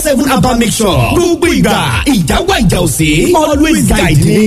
seven abba mixture gbogbo ìgbà ìjáwá ìjà òsè always guide me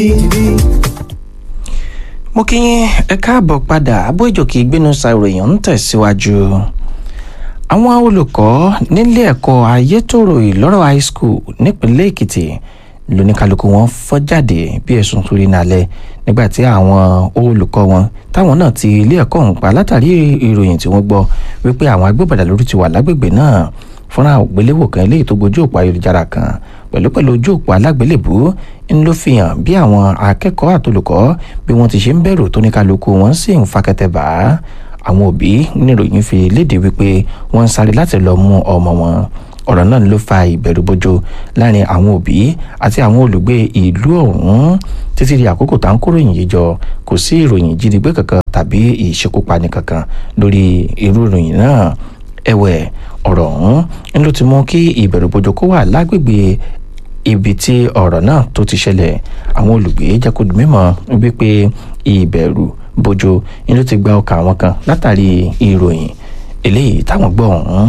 mo kí yín ẹ káàbọ̀ padà abójòkè ìgbénusa ìròyìn ń tẹ̀síwájú àwọn olùkọ́ nílé ẹ̀kọ́ ayétòrò ìlọ́rọ̀ high school nípínlẹ̀ èkìtì lóníkálukú wọn fọ́ jáde bí ẹ̀sùn torí nálẹ̀ nígbà tí àwọn olùkọ́ wọn táwọn náà ti ilé ẹ̀kọ́ ọ̀hún pa látàrí ìròyìn tí wọ́n gbọ́ wípé àwọn agbébọ̀dà lórí ti wà lágbègbè náà fúnra ògbéléwò kan eléyìí tó gbojú òpó ayélujára kan pẹ̀lú pẹ̀lú ojú òpó alágbélébùú ń ló fi hàn bí àwọn akẹ́kọ̀ọ́ àtolùkọ́ bí wọ́n ti ṣe ń bẹ̀rù tó ní kálukú wọn sì ń fakẹ́tẹ̀ bá àwọn òbí níròyìn fi léde wípé wọ́n ń sáré láti lọ mú ọmọ wọn ọ̀rọ̀ náà ló fa ìbẹ̀rùbojo láàrin àwọn òbí àti àwọn olùgbé ìlú ọ̀hún títí di àkókò tá à ń kóròyìn yìí jọ kò sí ìròyìn jínigbé kankan tàbí ìṣekúpani kankan lórí irú ìròyìn náà ẹ̀wẹ̀ ọ̀rọ̀ ọ̀hún ló ti mú kí ìbẹ̀rùbojo kó wà lágbègbè ibi tí ọ̀rọ̀ náà tó ti ṣẹlẹ̀ àwọn olùgbé jẹ́ kó di mímọ̀ wípé ìbẹ̀rù bojo ni ló ti gba ọkàn àwọn kan látàrí ìròyìn eléyìí táwọn gbọ́ ọ̀hún.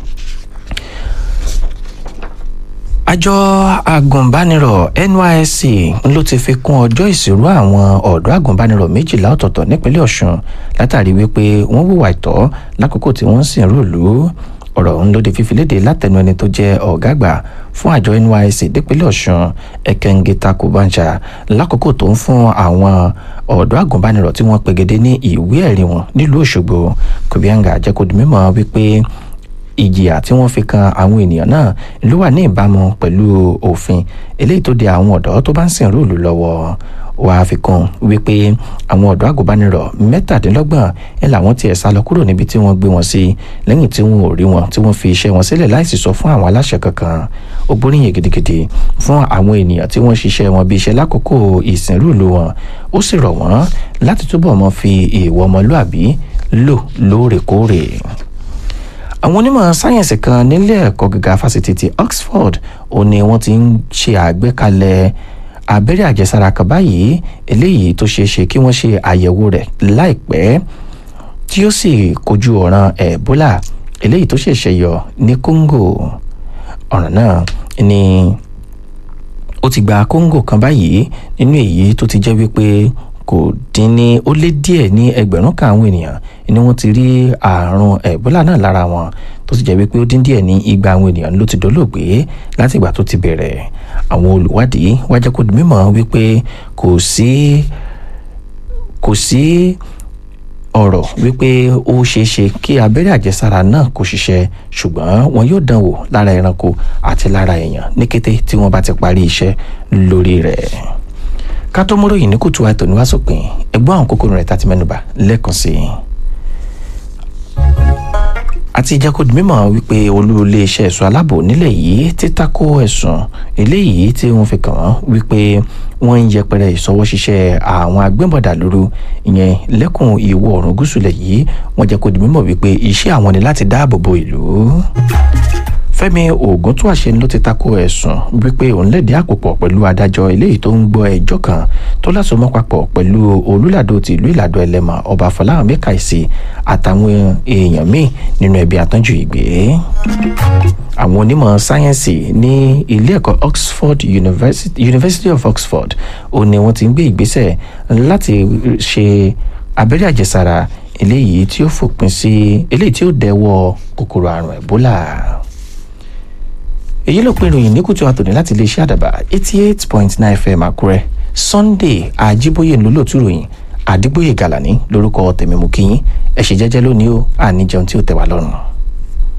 àjọ agùnbánirọ̀ nysc ló ti fi kún ọjọ́ ìṣirò àwọn ọ̀dọ́ agùnbánirọ̀ méjìlá ọ̀tọ̀ọ̀tọ̀ nípínlẹ̀ ọ̀ṣun látàrí wípé wọ́n hùwà ìtọ́ lákòókò tí wọ́n sì ń rúùlù ọ̀rọ̀ ọ̀hún ló di fífi léde látẹnu ẹni tó jẹ́ ọ̀gá àgbà fún àjọ nysc dípínlẹ̀ ọ̀ṣun ẹ̀kẹ́ngẹ́ta kùbánjà lákòókò tó ń fún àwọn ọ̀dọ́ àgùnbánirọ̀ tí wọ́n pegedé ní ìwé ẹ̀rí wọn nílùú òṣogbo kùbíàngà jẹ́ kó di mímọ̀ wípé ìjìyà tí wọ́n fi kan àwọn ènìyàn náà ló wà ní ìbámu pẹ̀lú òfin eléyìí tó de àwọn ọ̀dọ́ tó bá ń sìn rúùlù lọ́wọ́ wàá fi kún wípé àwọn ọ̀dọ́ àgùnbánirọ̀ mẹ́tàdínlọ́gbọ̀n ẹ̀ làwọn tiẹ̀ sá lọ kúrò níbi tí wọ́n gbé wọn sí lẹ́yìn tí wọn ò rí wọn tí wọ́n fi iṣẹ́ wọn sílẹ̀ láìsí sọ fún àwọn aláṣẹ kankan ó gbóríyìn gidigidi fún àwọn ènìyàn tí wọ́n ṣiṣẹ́ wọn bí iṣẹ́ lákòókò ìsìnrúùlù wọn ó sì rọ̀ wọ́n láti túbọ̀ mọ́ fi ìwọ ọmọlúàbí lò lóòrèkóòrè àwọn onímọ̀ sáyẹ̀nsì kan nílé ẹ̀kọ́ gíga fásitì ti Oxford ó ní wọ́n ti ń ṣe àgbékalẹ̀ abẹ́rẹ́ àjẹsára kan báyìí eléyìí tó ṣeé ṣe kí wọ́n ṣe àyẹ̀wò rẹ̀ láìpẹ́ tí ó sì kojú ọ̀ràn Ebola eléyìí tó ṣẹ̀ṣẹ̀ yọ ní Congo ọ̀ràn náà ni ó ti gba Congo kan báyìí nínú èyí tó ti jẹ́ wípé kò dín ní ó lé díẹ̀ ní ẹgbẹ̀rún kan àwọn ènìyàn ni wọ́n ti rí àrùn Ebola náà lára wọn tó sì jẹ́ wípé ó dín díẹ̀ ní igba àwọn ènìyàn ló ti dolóògbé láti ìgbà tó ti bẹ̀rẹ̀ àwọn olùwádìí wá jẹ́ kó di mímọ̀ wípé kò sí kò sí ọ̀rọ̀ wípé ó ṣeé ṣe kí abẹ́rẹ́ àjẹsára náà kò ṣiṣẹ́ ṣùgbọ́n wọn yóò dán wò lára ẹranko àti lára èèyàn ní kété tí wọ́n bá ti parí iṣẹ́ lórí rẹ̀ ká tó mú ròyìn ní kùtù àìtò ní wàásùpìn ẹgbọ́n àwọn kókó rẹ̀ tá ti mẹ́nubà lẹ́ẹ̀kan sí i àti ìjákòdì mímọ̀ wípé olú iléeṣẹ́ ẹ̀ṣọ́ aláàbò nílẹ̀ yìí ti tako ẹ̀sùn eléyìí tí wọ́n fi kàn wọ́n wípé wọ́n ń yẹpẹrẹ ìṣọwọ́ ṣiṣẹ́ àwọn agbẹ́bọ̀dà lóru ìyẹn lẹ́kùn ìwọ̀ oòrùn gúúsù lẹ̀ yìí wọ́n jẹ́ kó di mímọ̀ wípé iṣẹ́ àwọn ni láti dáàbò bo ìlú Fẹ́mi Ògúntúàṣe ló ti tako ẹ̀sùn wípé òun lẹ̀dí àpòpọ̀ pẹ̀lú adájọ́ eléyìí tó ń gbọ́ ẹjọ́ kan tó lásomọ́ papọ̀ pẹ̀lú olùlàdó ti ìlú Ìlàdó Ẹlẹ́mọ̀ ọba Fọláhàn Mẹ́kàìsì àtàwọn èèyàn míì nínú ẹbí àtọ́jú ìgbé àwọn onímọ̀ sáyẹ́ǹsì ní ilé ẹ̀kọ́ Oxford University, University of Oxford ó ní wọ́n ti ń gbé ìgbésẹ̀ láti ṣe abẹ́rẹ́ àjẹsára eléyìí tí ó fòpin sí eléyìí tí ó dẹ́wọ́ kòkòrò àrùn Ebola èyí ló pin ìròyìn ní kùtù àtòní láti iléeṣẹ́ àdàbà eighty eight point nine fm àkúrẹ́ sunday àjíbóyè ńlọ́lọ́tù ròyìn àdìgbòyè gàlàní lórúkọ tèmi mú kíyín ẹ ṣe jẹ́jẹ́ lónìí o àníjẹun tí ó tẹ́ wa lọ́rùn.